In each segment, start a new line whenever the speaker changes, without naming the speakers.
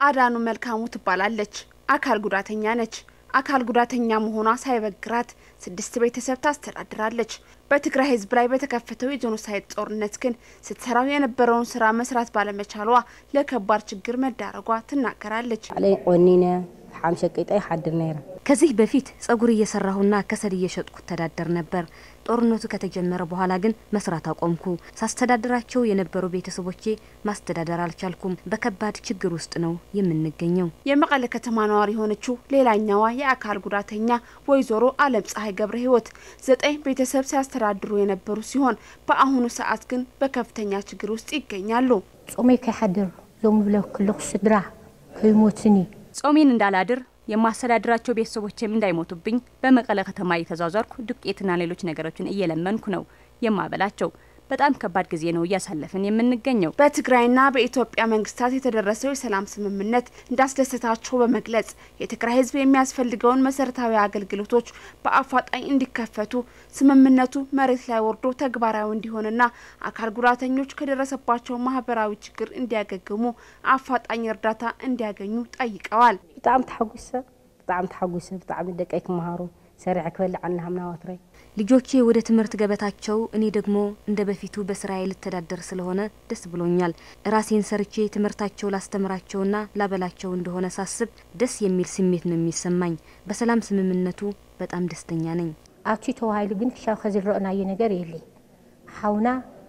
አዳኑ መልካሙ ትባላለች። አካል ጉዳተኛ ነች። አካል ጉዳተኛ መሆኗ ሳይበግራት ስድስት ቤተሰብ ታስተዳድራለች። በትግራይ ሕዝብ ላይ በተከፈተው የጄኖሳይድ ጦርነት ግን ስትሰራው የነበረውን ስራ መስራት ባለመቻሏ ለከባድ ችግር መዳረጓ ትናገራለች።
ባዕለይ ቆኒነ ሓምሸ ቀይጣይ ሓድር ነይረ
ከዚህ በፊት ጸጉር እየሰራሁና ከሰል እየሸጥኩ ተዳደር ነበር። ጦርነቱ ከተጀመረ በኋላ ግን መስራት አቆምኩ። ሳስተዳድራቸው የነበሩ ቤተሰቦቼ ማስተዳደር አልቻልኩም። በከባድ ችግር ውስጥ ነው የምንገኘው።
የመቀለ ከተማ ነዋሪ የሆነችው ሌላኛዋ የአካል ጉዳተኛ ወይዘሮ አለም ፀሐይ ገብረ ህይወት ዘጠኝ ቤተሰብ ሲያስተዳድሩ የነበሩ ሲሆን በአሁኑ ሰዓት ግን በከፍተኛ ችግር ውስጥ ይገኛሉ።
ጾመይ ከይሓድር ዞም ብለ ክልኩ ስድራ ከይሞትኒ
ጾሜን እንዳላድር የማስተዳድራቸው ቤተሰቦችም እንዳይሞቱብኝ በመቀለ ከተማ እየተዟዟርኩ ዱቄትና ሌሎች ነገሮችን እየለመንኩ ነው የማበላቸው። በጣም ከባድ ጊዜ ነው እያሳለፍን የምንገኘው።
በትግራይና በኢትዮጵያ መንግስታት የተደረሰው የሰላም ስምምነት እንዳስደሰታቸው በመግለጽ የትግራይ ህዝብ የሚያስፈልገውን መሰረታዊ አገልግሎቶች በአፋጣኝ እንዲከፈቱ ስምምነቱ መሬት ላይ ወርዶ ተግባራዊ እንዲሆንና አካል ጉዳተኞች ከደረሰባቸው ማህበራዊ ችግር እንዲያገግሙ አፋጣኝ እርዳታ እንዲያገኙ ጠይቀዋል።
ብጣዕሚ ተሓጒሰ ብጣዕሚ ተሓጒሰ ብጣዕሚ ደቀይ ክመሃሩ ሰሪዐ ክበልዕ አና ሃምና ወትረይ
ልጆቼ ወደ ትምህርት ገበታቸው፣ እኔ ደግሞ እንደ በፊቱ በስራዬ ልተዳደር ስለሆነ ደስ ብሎኛል። ራሴን ሰርቼ ትምህርታቸው ላስተምራቸውና ላበላቸው እንደሆነ ሳስብ ደስ የሚል ስሜት ነው የሚሰማኝ። በሰላም ስምምነቱ በጣም ደስተኛ ነኝ።
ኣብቲ ተባሂሉ ግን ክሻብ ከዝረአናዮ ነገር የለይ ሓውና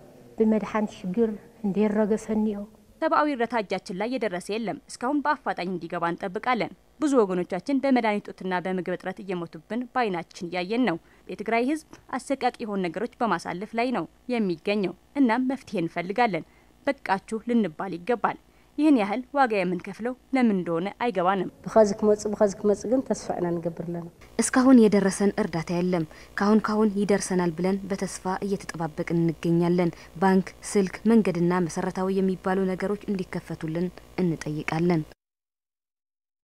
ብመድሓን ሽግር እንደረገፈኒዮ
ሰብአዊ እርዳታ እጃችን ላይ የደረሰ የለም። እስካሁን በአፋጣኝ እንዲገባ እንጠብቃለን። ብዙ ወገኖቻችን በመድኃኒት እጦትና በምግብ እጥረት እየሞቱብን በአይናችን እያየን ነው። የትግራይ ሕዝብ አሰቃቂ የሆኑ ነገሮች በማሳለፍ ላይ ነው የሚገኘው። እናም መፍትሄ እንፈልጋለን። በቃችሁ ልንባል ይገባል። ይህን ያህል ዋጋ የምንከፍለው ለምን እንደሆነ አይገባንም።
ብኸዚ ክመፅእ ብኸዚ ክመፅእ ግን ተስፋ ኢና ንገብር ኣለና
እስካሁን የደረሰን እርዳታ የለም። ካሁን ካሁን ይደርሰናል ብለን በተስፋ እየተጠባበቅን እንገኛለን። ባንክ፣ ስልክ፣ መንገድና መሰረታዊ የሚባሉ ነገሮች እንዲከፈቱልን እንጠይቃለን።